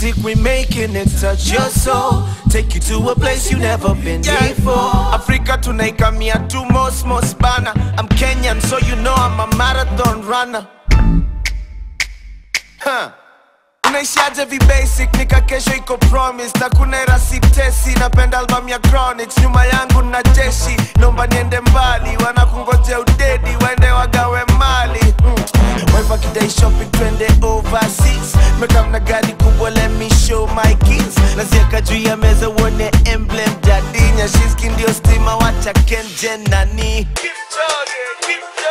music we making it touch your soul take you to a place you never been before africa tunaikamia tu mosmos bana i'm kenyan so you know i'm a marathon runner huh. unaishiaje vibasic nika kesho iko promise na kuna erasitesi napenda album ya chronics nyuma yangu na jeshi naomba niende mbali wanakungoja udedi waende wagawe mali mm. Wife akidai shopping twende overseas mekam na gari kubwa let me show my keys nazieka juu ya meza uone emblem jadinya shiski ndio stima wacha kenje nani Kipchoge, Kipchoge.